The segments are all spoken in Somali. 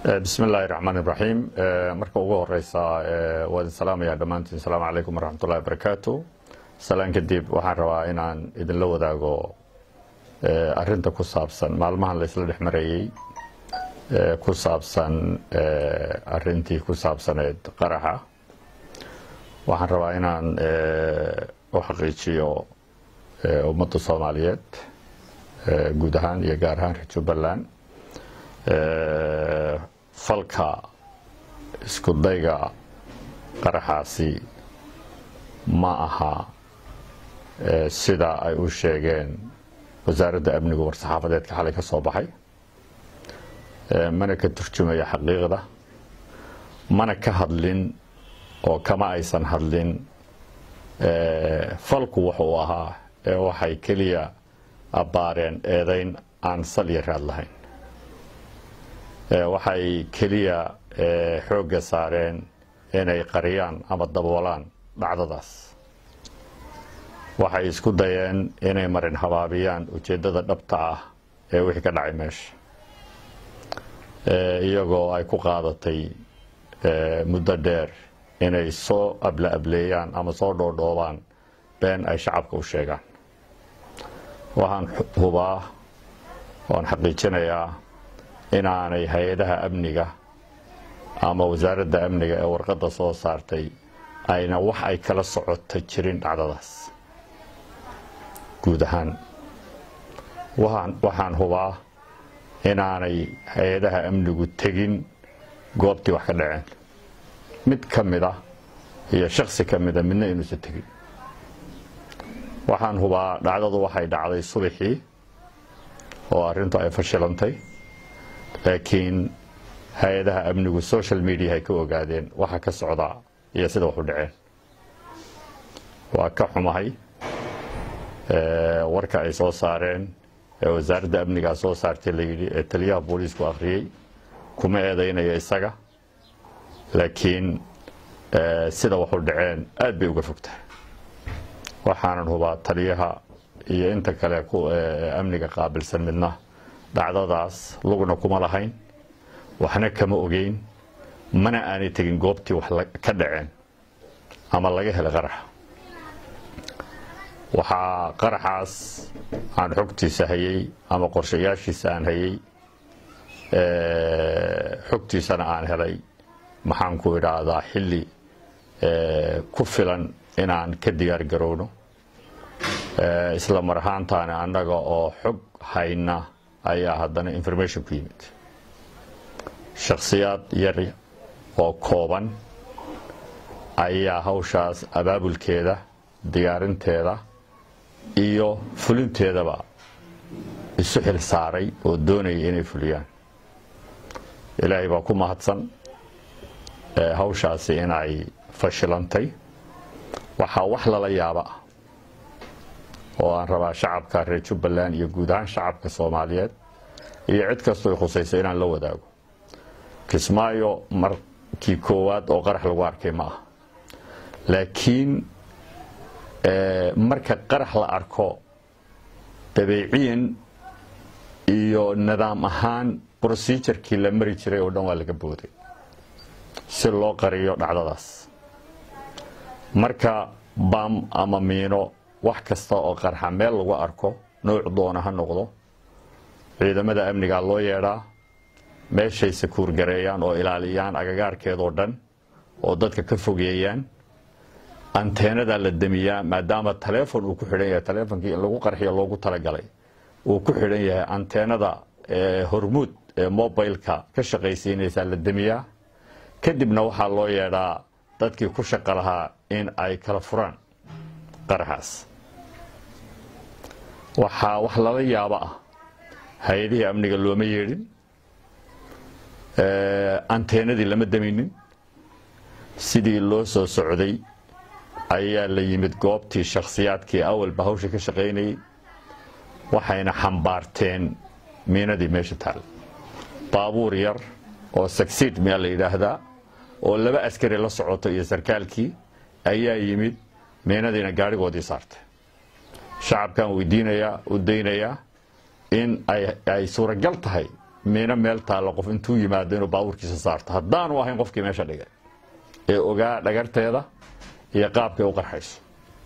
bismi illaahi raxmaan iraxiim marka ugu horeysa waa idin salaamaya dhammaantiin asalaamu calaykum waraxmatullahi barakaatu salaan kadib waxaan rabaa inaan idinla wadaago arinta ku saabsan maalmahan laysla dhex marayey ku saabsan arintii ku saabsaneed qaraxa waxaan rabaa inaan u xaqiijiyo ummadda soomaaliyeed guud ahaan iyo gaar ahaan reer jubbaland falka isku dayga qaraxaasi ma aha sida ay u sheegeen wasaaradda amnigu war-saxaafadeedka xalay ka soo baxay mana ka turjumaya xaqiiqda mana ka hadlin oo kama aysan hadlin falku wuxuu ahaa ee waxay keliya abbaareen eedayn aan sal iyo raad lahayn waxay keliya xoogga saareen inay qariyaan ama daboolaan dhacdadaas waxay isku dayeen inay marin habaabiyaan ujeeddada dhabta ah ee wixii ka dhacay meesha iyagoo ay ku qaadatay muddo dheer inay soo abla ableeyaan ama soo dhoodhoobaan been ay shacabka u sheegaan waxaan hubaa waan xaqiijinayaa inaanay hay-adaha amniga ama wasaaradda amniga ee warqadda soo saartay ayna wax ay kala socota jirin dhacdadaas guud ahaan waxaan hubaa inaanay hay-adaha amnigu tegin goobtii wax ka dhaceen mid ka mida iyo shaksi ka mida midna inuusan tegin waxaan hubaa dhacdadu waxay dhacday subaxii oo arrintu ay fashilantay laakiin hay-adaha amnigu social media ay ka ogaadeen waxa ka socdaa iyo sida waxu dhaceen waa ka xumahay warka ay soo saareen ee wasaaradda amnigaa soo saartay layidhi ee taliyaha booliisku akhriyey kuma eedaynaya isaga laakiin sida waxu dhaceen aad bay uga fogtahay waxaanan hubaa taliyaha iyo inta kale amniga qaabilsan midna dhacdadaas lugna kuma lahayn waxna kama ogeyn mana aanay tegin goobtii wax ka dhaceen ama laga helay qaraxa waxaa qaraxaas aan xogtiisa hayey ama qorshayaashiisa aan hayey xogtiisana aan helay maxaan ku idhaahdaa xilli ku filan inaan ka diyaar garowno isla mar ahaantaana annaga oo xog hayna ayaa haddana information ku yimid shakhsiyaad yar oo kooban ayaa hawshaas abaabulkeeda diyaarinteeda iyo fulinteedaba isu xil saaray oo doonaya inay fuliyaan ilaahay baa ku mahadsan hawshaasi inay fashilantay waxaa wax lala yaaba ah oo aan rabaa shacabka reer jubbaland iyo guud ahaan shacabka soomaaliyeed iyo cid kastoo khusaysa inaan la wadaago kismaayo markii koowaad oo qarax lagu arkay ma ah laakiin marka qarax la arko dabeeciyan iyo nidaam ahaan brosejarkii la mari jiray oo dhan waa laga booday si loo qariyo dhacdadaas marka baam ama miino wax kasta oo qarxa meel lagu arko nooc doona ha noqdo ciidamada amnigaa loo yeedhaa meeshay sakuurgareeyaan oo ilaaliyaan agagaarkeedoo dhan oo dadka ka fogeeyaan anteenadaa la demiyaa maadaama taleefon uu ku xidhan yahay taleefonkii in lagu qarxiyo loogu talagalay uu ku xidhan yahay anteenada hormuud ee mobileka ka shaqaysiinaysaa la demiyaa kadibna waxaa loo yeedhaa dadkii ku shaqa lahaa in ay kala furaan qaraxaas waxaa wax lala yaabo ah hay-adihii amniga looma yeedhin anteenadii lama deminin sidii loo soo socday ayaa la yimid goobtii shakhsiyaadkii awalba hawsha ka shaqaynayay waxayna xambaarteen miinadii meesha taal baabuur yar oo sagsiid miyaa la yidhaahdaa oo laba askari la socoto iyo sarkaalkii ayaa yimid miinadiina gaadhigoodii saartay shacabkan weydiinayaa u daynayaa in ay suuragal tahay miino meel taalla qof intuu yimaado inuu baabuurkiisa saarto haddaanu ahayn qofkii meesha dhigay ee ogaa dhagarteeda iyo qaabkay u qarxayso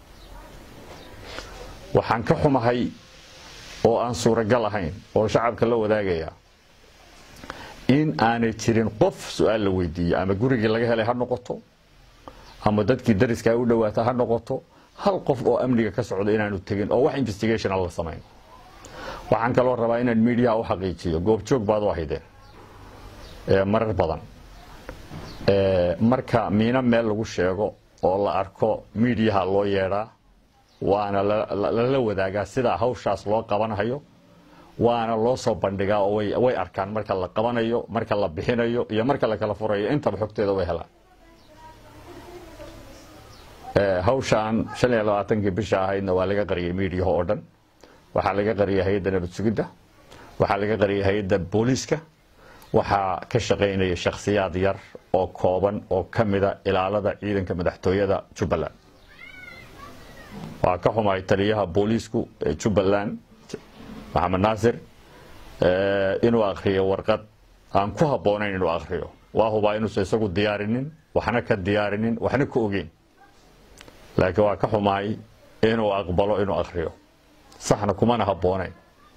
waxaan ka xumahay oo aan suuragal ahayn oo shacabka la wadaagaya in aanay jirin qof su-aal la weydiiye ama gurigii laga helay ha noqoto ama dadkii dariskaa u dhowaata ha noqoto hal qof oo amniga ka socda inaanu tegin oo wax investigationa la samayn waxaan kaloo rabaa inaan miidiyaha u xaqiijiyo goobjoog baad u ahaydeen marar badan marka miino meel lagu sheego oo la arko miidiyaha loo yeedhaa waana lala wadaagaa sida hawshaas loo qabanhayo waana loo soo bandhigaa oo way arkaan marka la qabanayo marka la bixinayo iyo marka la kala furayo intaba xogteeda way helaan hawshaan shan iyo labaatankii bisha ahaydna waa laga qariyay miidiyaha oo dhan waxaa laga qariyay hay-adda nabad sugidda waxaa laga qariyay hay-adda booliiska waxaa ka shaqaynaya shakhsiyaad yar oo kooban oo ka mida ilaalada ciidanka madaxtooyada jubbaland waa ka xumahay taliyaha booliisku ee jubbaland maxamed naasir inuu akriyo warqad aan ku habboonayn inuu akriyo waa hubaa inuusan isagu diyaarinin waxna ka diyaarinin waxna ka ogeyn laakiin waa ka xumahay inuu aqbalo inuu akriyo saxna kumana habboonayn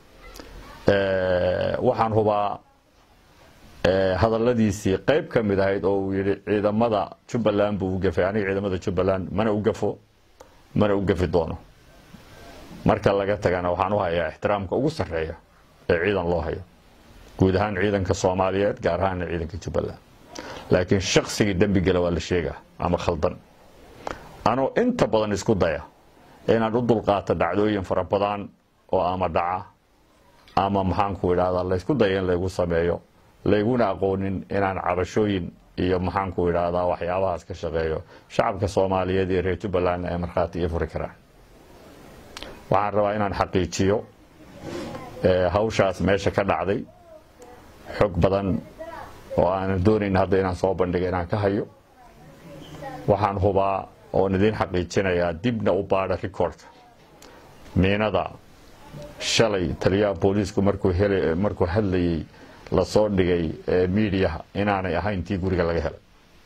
waxaan hubaa hadalladiisii qayb ka mid ahayd oo uu yidhi ciidamada jubbaland buu u gafay aniga ciidamada jubbaland mana u gafo mana u gafi doono marka laga tagana waxaan u hayaa ixtiraamka ugu sarreeya ee ciidan loo hayo guud ahaan ciidanka soomaaliyeed gaar ahaana ciidanka jubbaland laakiin shaqsigii dembigela waa la sheegaa ama khaldan anoo inta badan isku daya inaan u dulqaato dhacdooyin fara badan oo ama dhaca ama maxaanku idhahdaa laysku daya in laygu sameeyo layguna aqoonin inaan cabashooyin iyo maxaanku idhaahdaa waxyaabahaas ka shaqeeyo shacabka soomaaliyeed iyo reer jubbalandna ay markhaati iyo furi karaan waxaan rabaa inaan xaqiijiyo hawshaas meesha ka dhacday xog badan oo aanan doonayn hadda inaan soo bandhiga inaan ka hayo waxaan hubaa oon idiin xaqiijinayaa dibna u baadha recordka miinada shalay taliyaha booliisku markuu hadlayey lasoo dhigay miidiyaha inaanay ahayn tii guriga laga helay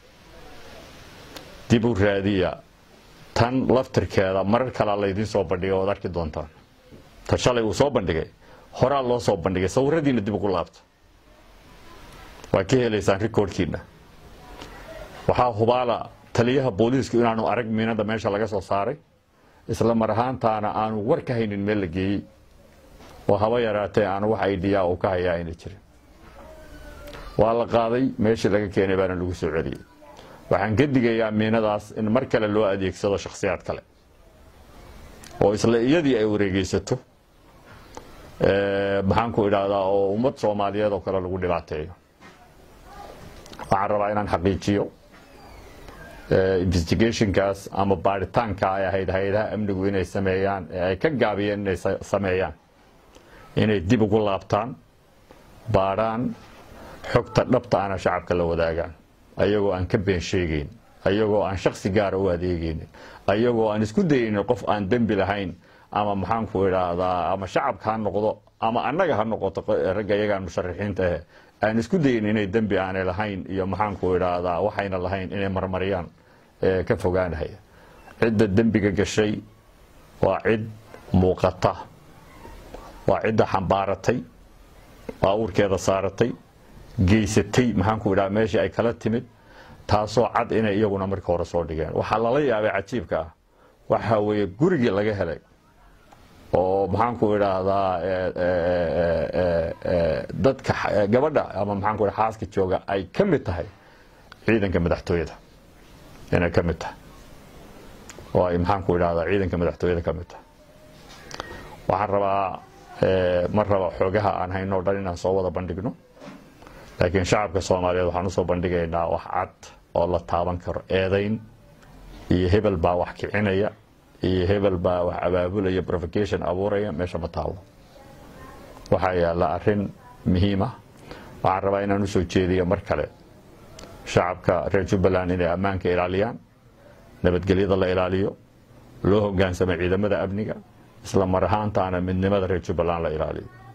dib u raadiya tan laftirkeeda marar kalea laydiin soo bandhigay oad arki doontaan ta shalay uu soo bandhigay horaa loo soo bandhigay sawiradiina dib ugu laabta waa ka helaysaan rikoorkiina waxaa hubaala taliyaha booliisku inaanu arag miinada meesha laga soo saaray isla mar ahaantaana aanu war ka haynin meel la geeyey oo haba yaraatee aanu wax aidiyaa uu ka hayaa ayna jirin waa la qaaday meeshii laga keenay baana lagu soo celiyey waxaan ka digayaa miinadaas in mar kale loo adeegsado shakhsiyaad kale oo isla iyadii ay wareegeysato maxaanku idhaahdaa oo ummad soomaaliyeed oo kale lagu dhibaateeyo waxaan rabaa inaan xaqiijiyo investigationkaas ama baaritaanka ay ahayd hay-adaha amnigu inay sameeyaan ee ay ka gaabiyeen inay sameeyaan inay dib ugu laabtaan baadhaan xogta dhabta ana shacabka la wadaagaan ayagoo aan ka been sheegeyn ayagoo aan shaksi gaara u adeegeynin ayagoo aan isku dayeynin qof aan dembi lahayn ama maxaanku idhaahdaa ama shacabka ha noqdo ama annaga ha noqoto ragga iyagaan musharaxiinta ahe aan isku dayin inay dembi aanay lahayn iyo maxaanku idhaahdaa waxayna lahayn inay marmariyaan ka fogaanahaya cidda dembiga gashay waa cid muuqata waa cidda xambaaratay baabuurkeeda saaratay geysatay maxaanku idhaha meeshii ay kala timid taasoo cad inay iyaguna marka hore soo dhigeen waxaa lala yaabay cajiibka ah waxa weeye gurigii laga helay oo maxaanku idhaahdaa dadka gabadha ama maxaanku idha xaaska jooga ay ka mid tahay ciidanka madaxtooyada inay ka mid tahay oo ay maxaanku idhahdaa ciidanka madaxtooyada ka mid tahay waxaan rabaa ma raba xoogaha aan hayno o dhan inaan soo wada bandhigno laakiin shacabka soomaaliyeed waxaan usoo bandhigaynaa wax cad oo la taaban karo eedayn iyo hebel baa wax kicinaya iyo hebel baa wax abaabulaya provocation abuuraya meesha ma taalo waxaa yaalla arrin muhiima waxaan rabaa inaan usoo jeediya mar kale shacabka reer jubbaland inay ammaanka ilaaliyaan nabadgelyada la ilaaliyo loo hogaansamo ciidamada amniga isla mar ahaantaana midnimada reer jubbaland la ilaaliyo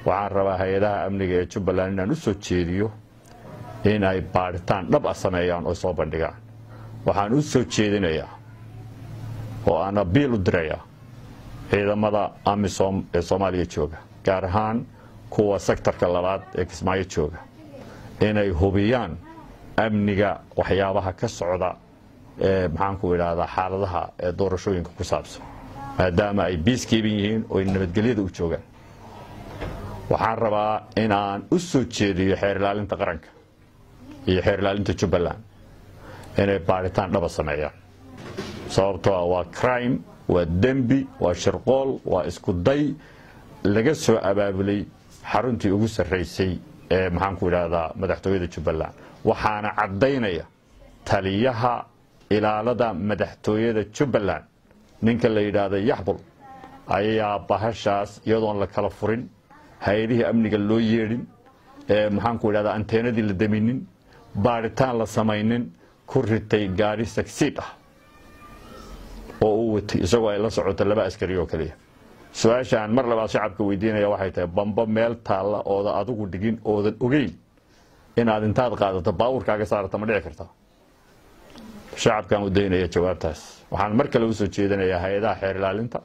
waxaan rabaa hay-adaha amniga ee jubbaland inaan u soo jeediyo inay baadhitaan dhab ah sameeyaan oo soo bandhigaan waxaan u soo jeedinayaa oo aan abiil u dirayaa ciidamada amisom ee soomaaliya jooga gaar ahaan kuwa sektarka labaad ee kismaayo jooga inay hubiyaan amniga waxyaabaha ka socda ee maxaanku idhaahdaa xaaladaha ee doorashooyinka ku saabsan maadaama ay biiskiiban yihiin oo ay nabadgelyada u joogaan waxaan rabaa inaan u soo jeediyo xeer ilaalinta qaranka iyo xeer ilaalinta jubbaland inay baadhitaan dhaba sameeyaan sababtoo ah waa crime waa dembi waa shirqool waa isku day laga soo abaabulay xaruntii ugu sarraysay ee maxaanku idhaahdaa madaxtooyada jubbaland waxaana caddaynaya taliyaha ilaalada madaxtooyada jubbaland ninka la yidhaahda yaxbul ayaa bahashaas iyadoon la kala furin hay-adihii amniga loo yeedhin ee maxaanku idhahdaa anteenadii la daminin baadhitaan la samaynin ku ritay gaadhi sagsiid ah oo uu watay isagoo ay la socoto laba askari oo keliya su-aasha aan mar labaad shacabka weydiinaya waxay tahay bamba meel taalla ooda adigu dhigin oodan ogeyn inaad intaad qaadato baawurkaaga saarata ma dhici kartaa shacabkaan u daynaya jawaabtaas waxaan mar kale usoo jeedinayaa hay-adaha xeer ilaalinta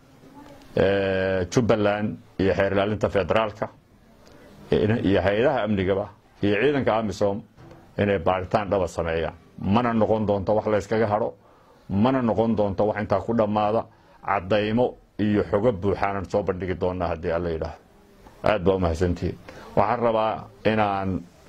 jubbaland iyo xeer ilaalinta federaalka iyo hay-adaha amnigaba iyo ciidanka amisom inay baadhitaan dhaba sameeyaan mana noqon doonto wax layskaga hadho mana noqon doonto wax intaa ku dhammaada caddaymo iyo xogo buuxaanan soo bandhigi doonaa haddii alla yidhaahdo aad baa umahadsantihiin waxaan rabaa inaan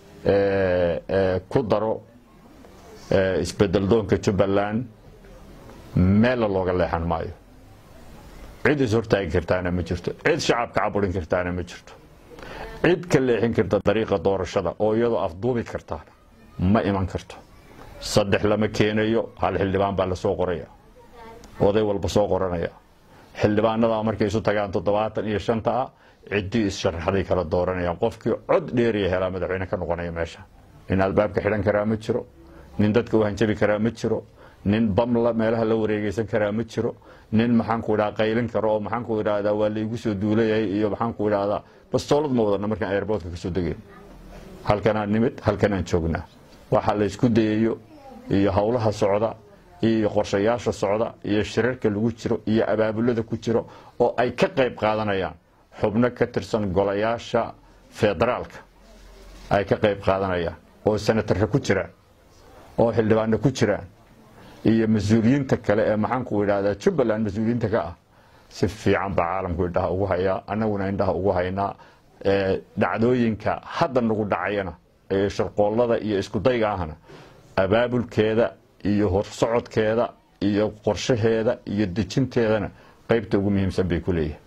ku daro isbedel doonka jubbaland meella looga leexan maayo cid is hortaagi kartaana ma jirto cid shacabka caburin kartaana ma jirto cid ka leexin karta dariiqa doorashada oo iyadoo afduubi kartaana ma iman karto saddex lama keenayo hal xildhibaan baa lasoo qoraya oday walba soo qoranaya xildhibaanadaa markay isu tagaan toddobaatan iyo shanta ah ciddii issharaxday kala dooranayaan qofkii cod dheeriya helaa madaxweyne ka noqonaya meesha nin albaabka xidhan karaa ma jiro nin dadka u hanjabi karaa ma jiro nin bamla meelaha la wareegeysan karaa ma jiro nin maxaanku idhaha qaylin karo oo maxaanku idhahdaa waa laygu soo duulayahay iyo maxaanku idhahdaa bastoolad ma wadana markaan airboortka kasoo degayn halkanaan nimid halkanaan joognaa waxa la ysku dayayo iyo howlaha socda iyo qorshayaasha socda iyo shirarka lagu jiro iyo abaabulada ku jiro oo ay ka qayb qaadanayaan xubno ka tirsan golayaasha federaalka ay ka qayb qaadanayaan oo senatarka ku jiraan oo xildhibaano ku jiraan iyo mas-uuliyiinta kale ee maxaanku idhahdaa jubbaland mas-uuliyiinta ka ah si fiican baa caalamku indhaha ugu hayaa annaguna indhaha ugu haynaa dhacdooyinka hadda nagu dhacayana ee shirqoollada iyo iskudayga ahna abaabulkeeda iyo horsocodkeeda iyo qorshaheeda iyo dejinteedana qaybta ugu muhiimsan bay ku leeyihin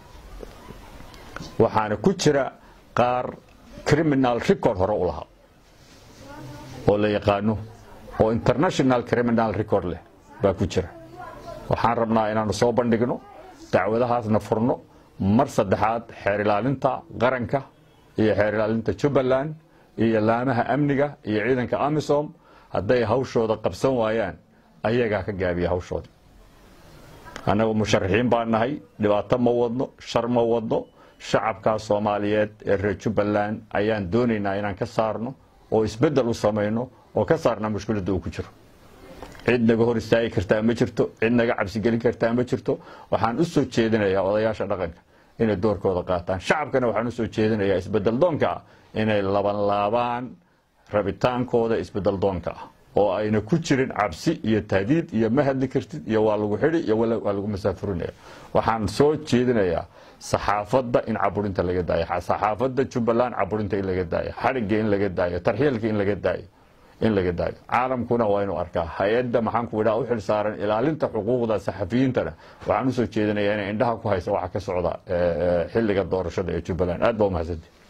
waxaana ku jira qaar criminal record hore u lahaa oo la yaqaano oo international criminal record leh baa ku jira waxaan rabnaa inaanu soo bandhigno dacwadahaasna furno mar saddexaad xeer ilaalinta qaranka iyo xeer ilaalinta jubbaland iyo laamaha amniga iyo ciidanka amisom hadday hawshooda qabsan waayaan ayagaa ka gaabiya hawshooda annagu musharaxiin baa nahay dhibaato ma wadno shar ma wadno shacabkaa soomaaliyeed ee reer jubbaland ayaan doonaynaa inaan ka saarno oo isbeddel u samayno oo ka saarna mushkiladda uu ku jiro cid naga hor istaagi kartaa ma jirto cid naga cabsigelin kartaa ma jirto waxaan u soo jeedinayaa odayaasha dhaqanka inay doorkooda qaataan shacabkana waxaan usoo jeedinayaa isbedel doonka ah inay labanlaabaan rabitaankooda isbedel doonka ah oo ayna ku jirin cabsi iyo tahdiid iyo ma hadli kartid iyo waa lagu xidhi iyo waa lagu masaafurinaya waxaan soo jeedinayaa saxaafadda in caburinta laga daayo saxaafadda jubbaland caburinta in laga daayo xadhigga in laga daayo tarxiilka in laga daayo in laga daayo caalamkuna waa inuu arkaa hay-adda maxaanku idhaha u xil saaran ilaalinta xuquuqda saxafiyiintana waxaan usoo jeedinayaa inay indhaha ku haysa waxa ka socda xilliga doorashada ee jubbaland aad baa umahadsanti